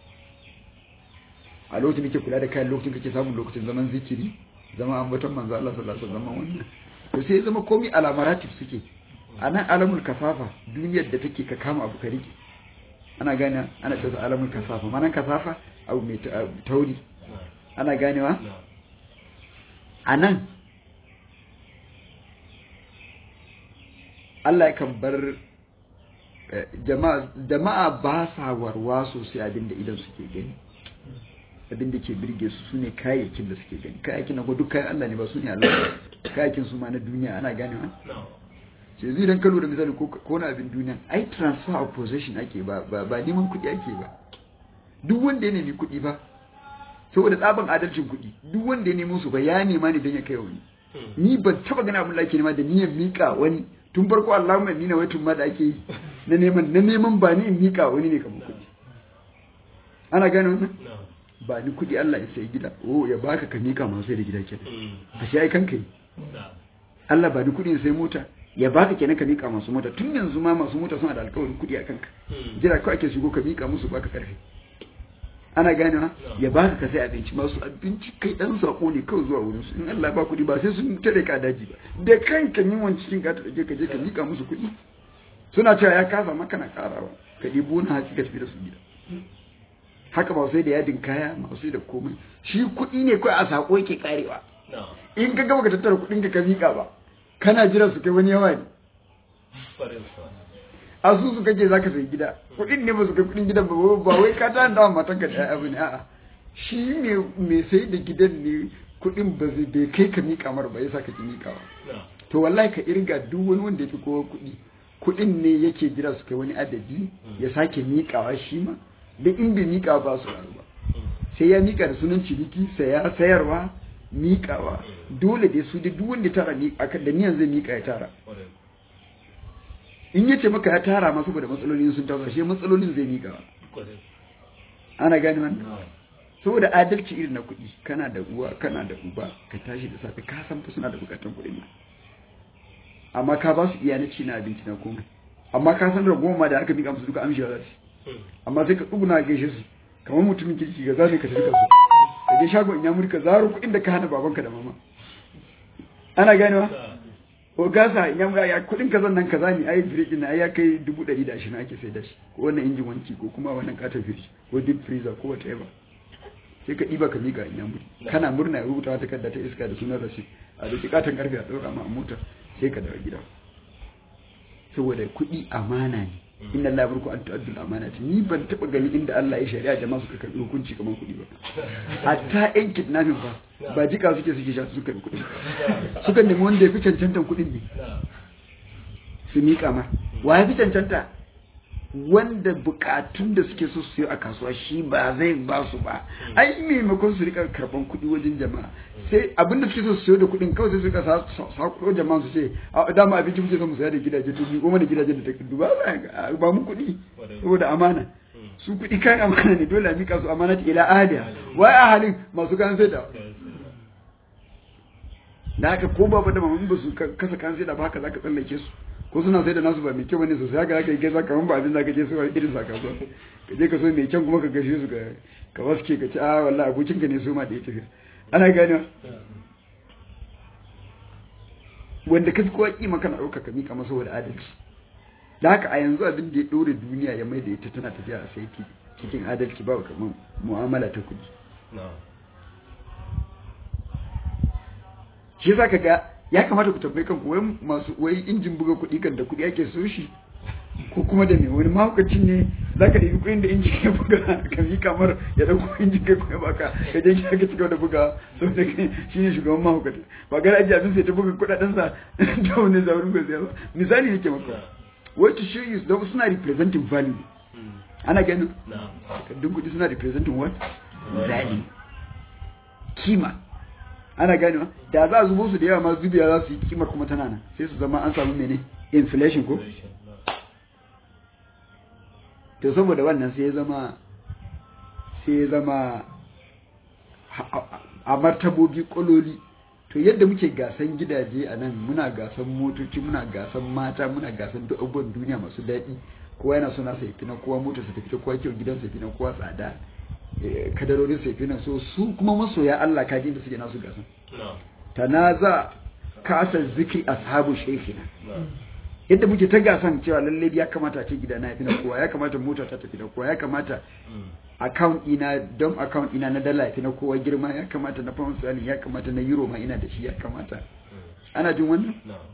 a lokacin da ke kula da kayan lokacin kake samun lokacin zaman zikiri zama ambaton manzo Allah sallallahu alaihi wasallam wannan to sai zama komai alamaratif suke a nan alamul kafafa duniyar da take ka kama abu ka rike ana gane ana cewa alamul kasafa manan kasafa abu mai tauri ana ganewa a nan Allah kan bar jama'a ba sa warwa sosai abinda idan suke gani abinda ke birge su sune kayayyakin da suke gani kayayyakin na duk kayan Allah ne ba su ne Allah kayayyakin su ma na duniya ana ganewa ce zai dan kalo da misali ko na abin duniya ai transfer of possession ake ba ba neman kuɗi ake ba duk wanda ya nemi kuɗi ba saboda tsaban adalcin kuɗi duk wanda ya nemo su ba ya nema ne don ya kai wani ni ban taba gana abin da ake nema da niyyar mika wani tun farko Allahumma ni na wai tun ma da ake yi na neman na neman ba ni in mika wani ne kamar kuɗi ana gane wannan ba ni kuɗi Allah ya sai gida oh ya baka ka mika masu sai da gida kenan a shi ai kanka yi Allah ba ni kuɗin sai mota ya baka kenan ka mika masu mota tun yanzu ma masu mota suna da alƙawarin kuɗi a kanka jira kawai ake shigo ka mika musu baka karfi ana ganewa ya baka ka sai abinci masu abinci kai dan sako ne kawai zuwa wurin su in Allah ba kuɗi ba sai sun tare ka daji ba da kanka yin wani cikin ka take ka je ka mika musu kuɗi suna cewa ya kasa maka na karawa ka ɗibo na hatsi ka tafi da su gida haka ba sai da yadin kaya ba sai da komai shi kuɗi ne kawai a sako yake karewa in ka gaba ka tattara kuɗin ka ka mika ba kana jira su kai wani yawa ne a su su kake zaka sai gida kuɗin ne ba su kai kuɗin gidan ba ba wai ka ta da matan ka da abu ne a'a shi ne mai sai da gidan ne kuɗin ba zai bai kai ka mika mar ba yasa ka ki mikawa to wallahi ka irga duk wani wanda ya fi kowa kuɗi kuɗin ne yake jira su kai wani adadi ya sake mikawa shi ma da in bai mika ba su rayu ba sai ya mika da sunan ciniki saya sayarwa mikawa dole dai su da duk wanda tara da niyan zai mika ya tara in yace maka ya tara ma saboda matsalolin sun taso shi matsalolin zai mika ana gani wannan saboda adalci irin na kuɗi kana da uwa kana da uba ka tashi da safe ka san fa suna da bukatun kuɗin nan amma ka ba su iya na ci na abinci na komai amma ka san ragowar ma da aka mika musu duka amshewa za su amma sai ka tsuguna gaishe su kamar mutumin kirki ga zane ka tafi kasu ka je shagon in ya murka zaro kuɗin da ka hana babanka da mama ana ganewa ko gasa in ya mura ya kuɗin ka zan nan kaza ne ai firiji na ya kai dubu ɗari da ashirin ake sai da shi ko wannan injin wanki ko kuma wannan katon firiji ko deep freezer ko whatever sai ka ɗiba ka miƙa in ya muri kana murna ya rubuta wata takarda ta iska da sunan rashi a da katon karfe a ɗaura ma a mota sai ka dawo gida saboda kuɗi amana ne inna Allah burku an tu'addul amanati ni ban taba gani inda Allah ya shari'a jama'a suka karbi hukunci kamar kuɗi ba hatta yan kidnapping ba ba jika suke suke sha suka karbi kuɗi suka nemi wanda ya fi cancantan kuɗin ne su miƙa ma wa ya fi cancanta wanda bukatun da suke so su yi a kasuwa shi ba zai ba su ba ai maimakon su rika karban kuɗi wajen jama'a sai abinda suke so su siyo da kuɗin kawai sai su rika sakuro jama'a su ce a dama abinci muke so mu saya da gidaje to ni goma da gidajen da takardu ba ba mu kuɗi saboda amana su kuɗi kayan amana ne dole a mika su amana ta ila ahliya wai a halin masu kan sai da da haka ko babu da mamun ba su kasa kan sai da ba haka zaka tsallake su ko suna sai da nasu ba mai kyau bane sosai haka zaka yi gaisa kaman ba abin zaka je su irin sa kasuwa ka je ka so mai kyau kuma ka gashe su ka ka waske ka ci a wallahi abokin ka ne su ma da ya tafi ana gane wanda ka fi kowa kima kana ɗauka ka mika masa da adalci da haka a yanzu abin da ya ɗore duniya ya mai da ita tana tafiya a saiti cikin adalci ba kamar mu'amala ta kuɗi shi za ka ga ya kamata ku tambayi kanku wai masu wai injin buga kuɗi kan da kuɗi ake so shi ko kuma da me wani mahaukacin ne za ka ɗebi kuɗin da injin ya buga ka yi kamar ya ɗauko injin kai kuma baka ka je ka ci gaba da buga saboda shi ne shugaban mahaukata ba gara ajiye abin sai ta buga kuɗaɗensa da wani zaurin ba ba misali yake maka wai to show you don suna representing value ana ganin takardun kuɗi suna representing what value kima ana ganewa da za a zubo su da yawa ma zubiya za su yi kimar kuma tana nan sai su zama an samu mene inflation ko to saboda wannan sai ya zama sai ya zama a martabobi kololi to yadda muke gasan gidaje a nan muna gasan motoci muna gasan mata muna gasan duk abubuwan duniya masu daɗi kowa yana so nasa yafi na kowa motar sa tafi kowa kyau gidan sa yafi na kowa tsada kadarorin sa yafi na so su kuma masoya Allah ka da suke nasu gasan tanaza kasar zikri ashabu shaykhina yadda muke ta gasan cewa lalle ya kamata ce gida na yafi na kowa ya kamata mota ta tafi na kowa ya kamata account ina don account ina na dala yafi na kowa girma ya kamata na pound sterling ya kamata na euro ma ina da shi ya kamata ana jin wannan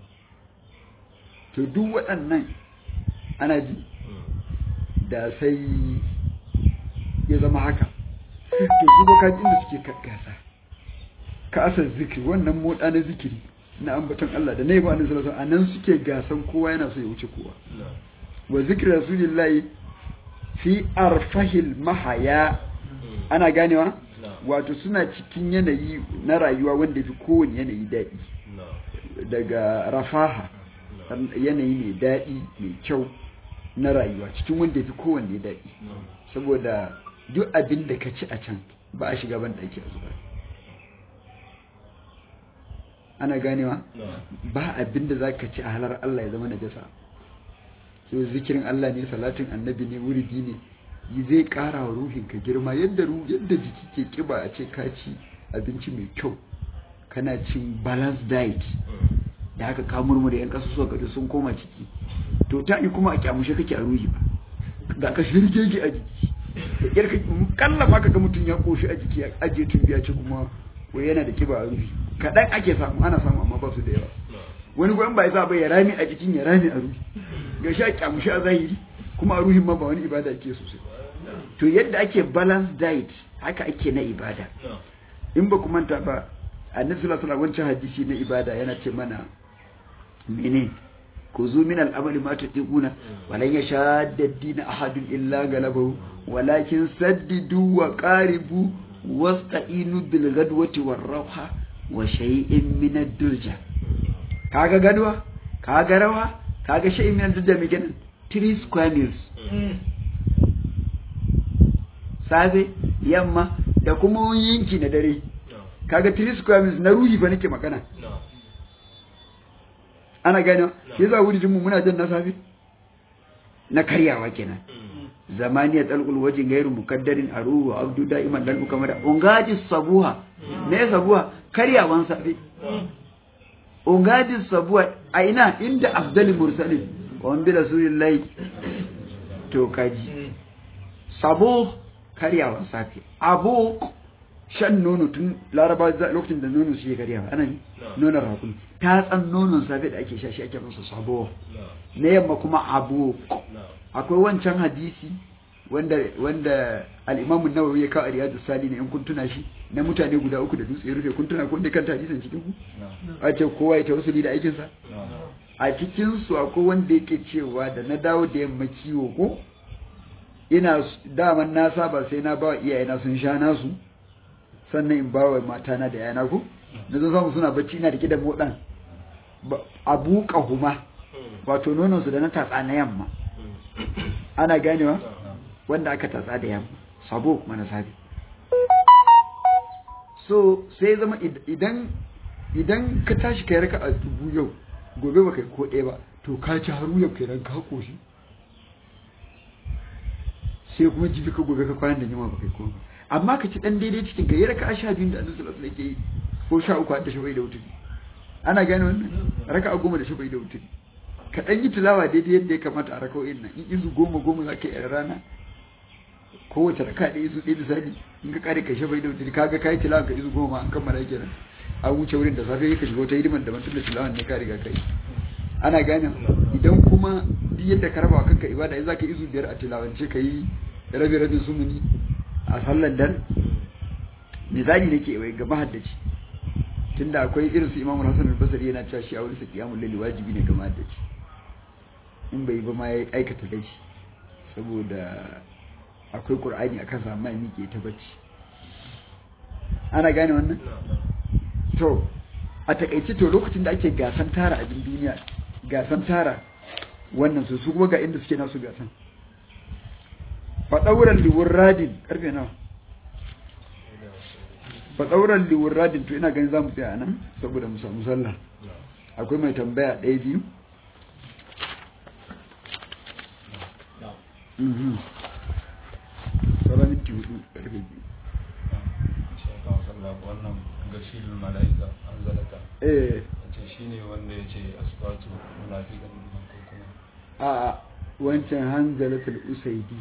to duk waɗannan ana ji da sai ya zama haka to su bakajin da suke gasa ka asar zikiri wannan motsa na zikiri na ambaton Allah da na yi ba annabi sallallahu alaihi wasallam suke gasan kowa yana so ya wuce kowa wa zikri rasulillahi fi arfahil mahaya ana ganewa wato suna cikin yanayi na rayuwa wanda fi kowane yanayi daɗi daga rafaha yanayi mai daɗi mai kyau na rayuwa cikin wanda fi kowanne daɗi saboda duk abin da ka ci a can ba a shiga ban ɗaki a zuba ana ganewa ba abin da zaka ci a halar Allah ya zama najasa so zikirin Allah ne salatin annabi ne wuridi ne zai ƙara wa ruhinka girma yadda yadda jiki ke kiba a ce ka ci abinci mai kyau kana cin balanced diet da haka ka murmure yan kasu suka gaji sun koma ciki to ta yi kuma a kyamushe kake a ruhi ba ga ka shirgege a jiki da ƙyar ka kalla ma kaga mutum ya koshi a jiki a ajiye tun biya ce kuma ko yana da kiba a ruhi kaɗan ake samu ana samu amma ba su da yawa wani gwan ba ya sa ba ya rami a jikin ya rami a ruhi ga shi a kyamushe a zahiri kuma a ruhin ma ba wani ibada ake sosai to yadda ake balance diet haka ake na ibada in ba ku manta ba annabi sallallahu alaihi wancan hadisi na ibada yana ce mana mene ku zu min al'amali ma tutiquna walan yashadda ad-din ahadun illa galabahu walakin saddidu wa qaribu wasta'inu bil ghadwati war rawha wa shay'in min ad-durja kaga gadwa kaga rawa kaga shay'in min ad-durja me kenan 3 square meals safe yamma da kuma yinki na dare kaga 3 square meals na ruhi ba nake magana ana gane yasa wuri mu muna jan na safe na karyawa kenan zamaniya talqul wajin gairu mukaddarin aruhu abdu da'iman dan kamar ungaji sabuha me sabuha karyawan safe ungaji sabuha a ina inda afdali mursalin wa bi rasulillahi to kaji sabo karyawan safe abu shan nono tun laraba lokacin da nono su yi karyawa ana ne nonon rakun ta tsan nonon safe da ake sha shi ake masa sabo na yamma kuma abu akwai wancan hadisi wanda wanda al-Imam an-Nawawi ya kawo Riyadus Salihin in kun tuna shi na mutane guda uku da dutse rufe kun tuna kun da kan hadisin cikin ku a ce kowa ya tawassuli da aikin sa a cikin su akwai wanda yake cewa da na dawo da yamma kiwo ko ina daman na saba sai na ba iyayena sun sha nasu sannan in bawa matana da yana ko na zo samu suna bacci ina rike da modan abu kahuma wato nonon su da na tatsa na yamma ana ganewa wanda aka tatsa da yamma sabo kuma na sabi so sai zama idan idan ka tashi kai raka a dubu yau gobe baka yi ko ɗaya ba to ka ci haru yau kenan ka koshi sai kuma jibi ka gobe ka kwanan da yamma baka yi ko amma ka ci dan daidai cikin ka yi raka a sha biyu da annabi sallallahu alaihi wasallam yake yi ko sha uku da shabai da wuturi ana gane wannan raka a goma da shabai da wuturi ka ɗan yi tilawa daidai yadda ya kamata a raka'o'in nan in izu goma goma za ka yi a rana kowace raka ɗaya izu ɗaya misali in ka kare ka shafa da wuce kaga ka yi tilawa ka izu goma an kammala kenan an wuce wurin da safe ka shiga wata hidimar da mutum da tilawan ne ka riga kai ana gane idan kuma duk yadda ka raba kanka ibada in za ka izu biyar a tilawance ka yi rabi rabin sumuni a sallar dan misali nake wai ga mahaddaci tunda akwai irin su imamu hasan al-basri yana cewa shi a wurin sa qiyamul layli wajibi ne ga mahaddaci in bai ba ma ya aikata da shi saboda akwai ƙur'ani a kansa amma miƙe ta bacci ana gane wannan to a takaice to lokacin da ake gasan tara abin duniya gasan tara wannan su su kuma ga inda suke nasu gasan faɗauran liwurradin ƙarfe nawa faɗauran liwurradin to ina ganin za mu tsaya nan saboda mu samu sallah akwai mai tambaya ɗaya biyu sauran minti hudu karfe biyu wannan gashilul mala'ika an zalata eh ce shine wanda ya ce asbatu munafiqan ko kuma a wancan hanzalatul usaidi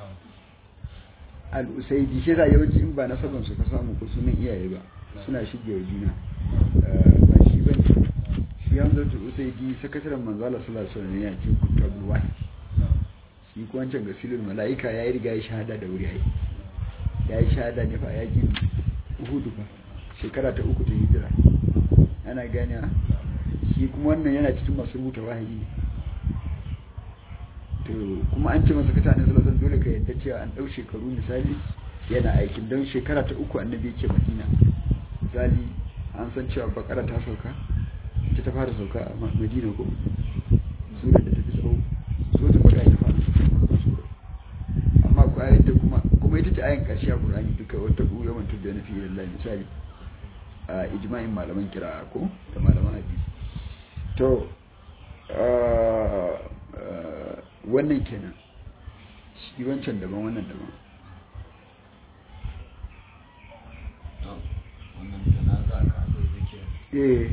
al usaidi shi yawanci in ba na saban su ka samu ko sunan iyaye ba suna shige wa juna ba shi bane shi hanzalatul usaidi sakataren manzala sallallahu alaihi wasallam ya ce kutabul wahyi shi ko wancan gasilul mala'ika ya yi riga ya shahada da wuri ai ya yi shahada ne fa yakin uhudu fa shekara ta uku ta hijira ana gane shi kuma wannan yana cikin masu rubuta wahayi to kuma an ce masa kata ne sallallahu dole ka yadda cewa an dau shekaru misali yana aikin don shekara ta uku annabi yake madina misali an san cewa bakara ta sauka ita ta fara sauka a madina ko sura da ta fi tsawo suratul baqara ta fara amma ku ayat da kuma kuma ita ce ayan karshe a Qur'ani duka wata ku yawan tudda na fi lillahi misali a ijma'in malaman kira ko da malaman hadisi to wannan kenan shi wancan daban wannan daban eh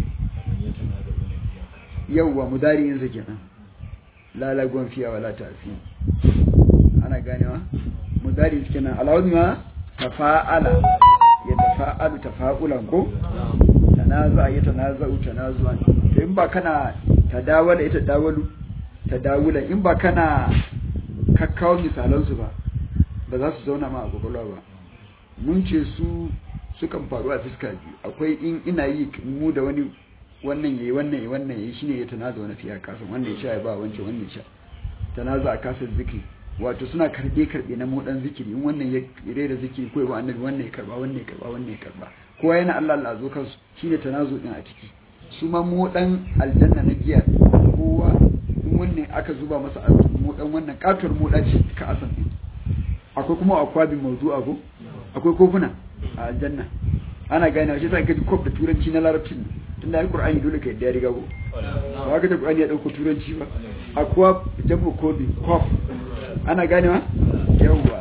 yawwa mudari'insa kenan lalagon fiya wala tafi ana ganewa mudari kenan alawun ma tafa'ala ya tafa'alu tafa'ulan ko tanaza ya tanaza'u tanazuan to in ba kana tadawala ita dawalu tadawula in ba kana kakkawo misalan su ba ba za su zauna ma a kwakwalwa ba mun ce su sukan faru a fiska biyu akwai in ina yi mu da wani wannan yayi wannan yayi wannan yayi shine ya tanaza wani fiya kasan wannan ya sha ya ba wancan wannan ya sha tanaza a kasar zikri wato suna karbe karbe na modan zikiri in wannan ya rera zikiri ko ba annabi wannan ya karba wannan ya karba wannan ya karba kowa yana Allah Allah zo kansu shine tanazu din a ciki su ma modan aljanna na giya kowa in wannan aka zuba masa modan wannan katuwar moda ce ka asan din akwai kuma akwabin mawdu'a ko akwai kofuna a aljanna ana gane shi sai ka ji kof da turanci na larabcin tun da alqur'ani dole ka yadda ya riga ko ba ka da qur'ani ya dauko turanci ba akwa jabu kobi kof ana gane ma yawwa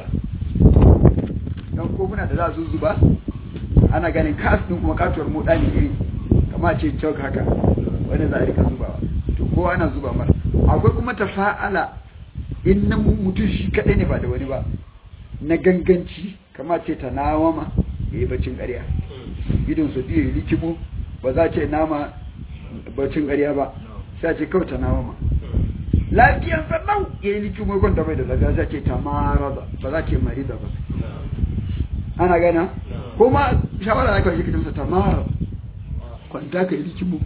dan kofuna da za su zuba ana ganin kas din kuma katuwar moda ne iri kama ce chalk haka wanda za a rika zubawa to kowa ana zuba mara akwai kuma tafa'ala in na mutum shi kadai ne ba da wani ba na ganganci kama ce ta nawama ya yi bacin ƙarya idon su biyu likimo ba za ce nama bacin ƙarya ba sai ce kawai ta nawama lafiyar sannan ya yi likimo kwanta bai da lafiya sai ce ta marada ba za ce marida ba ana gana kuma shawara da kawai shi kitamsa ta mara kwanta ka yi likimo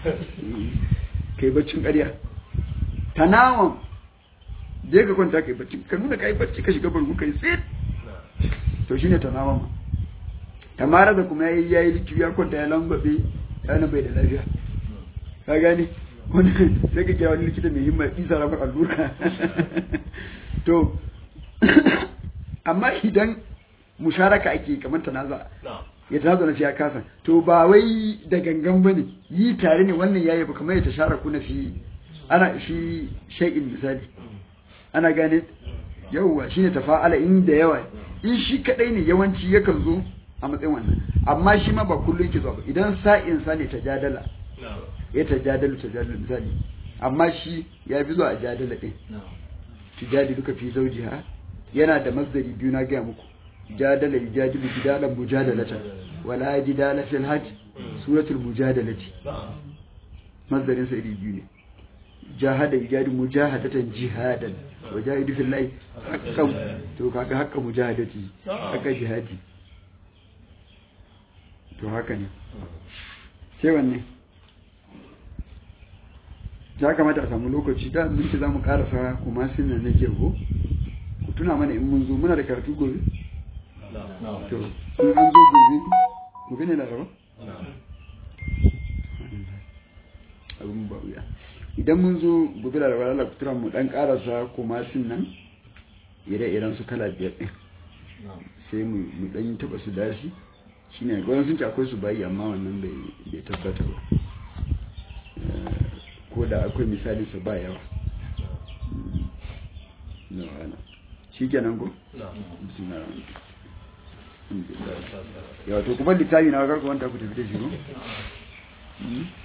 ka yi baccin ƙarya ta nawan je ka kwanta ka yi bacci ka nuna ka yi bacci ka shiga bargu ka yi tsit to shine ta nawan ma ta mara da kuma yayi yayi likimo ya kwanta ya lambabe ya na bai da lafiya ka gani wani sai ka kira wani likita mai himma isa rafa allura to amma idan musharaka ake kamar tanaza ya tanaza na fiya kasan to ba wai da gangan bane yi tare ne wannan yayi ba kamar ya tasharaku na fi ana fi shay'in misali ana gane yawwa shine tafa'ala inda yawa in shi kadai ne yawanci yakan zo a matsayin wannan amma shi ma ba kullum yake zuwa ba idan sa'in sa ne tajadala ya tajadalu tajadalu misali amma shi ya fi zuwa a jadala din tujadilu ka fi zawjiha yana da masdari biyu na gaya muku jadala yujadilu jidalan mujadalata wala jidala fil hajj suratul mujadalati masdarin sa iri biyu ne jahada yujadilu mujahadatan jihadan wajahidu fillahi haqqan to kaga haqqan mujahadati haka jihadi to haka ne sai wanne ya kamata a samu lokaci da mun ce za mu karasa kuma sun nan nake ko ku tuna mana in mun zo muna da karatu gobe to in an zo gobe gobe ne laraba abin ba wuya idan mun zo gobe laraba lalata ku tura mu dan karasa kuma sun nan ire-iren su kala biyar din sai mu dan yi taba su dashi shine gwanin sun ce akwai su bayi amma wannan bai tabbata ba ko da akwai misali su ba yawa shi kenan ko? yawa to kuma littafi na karka wanta ku tafi da shi ko?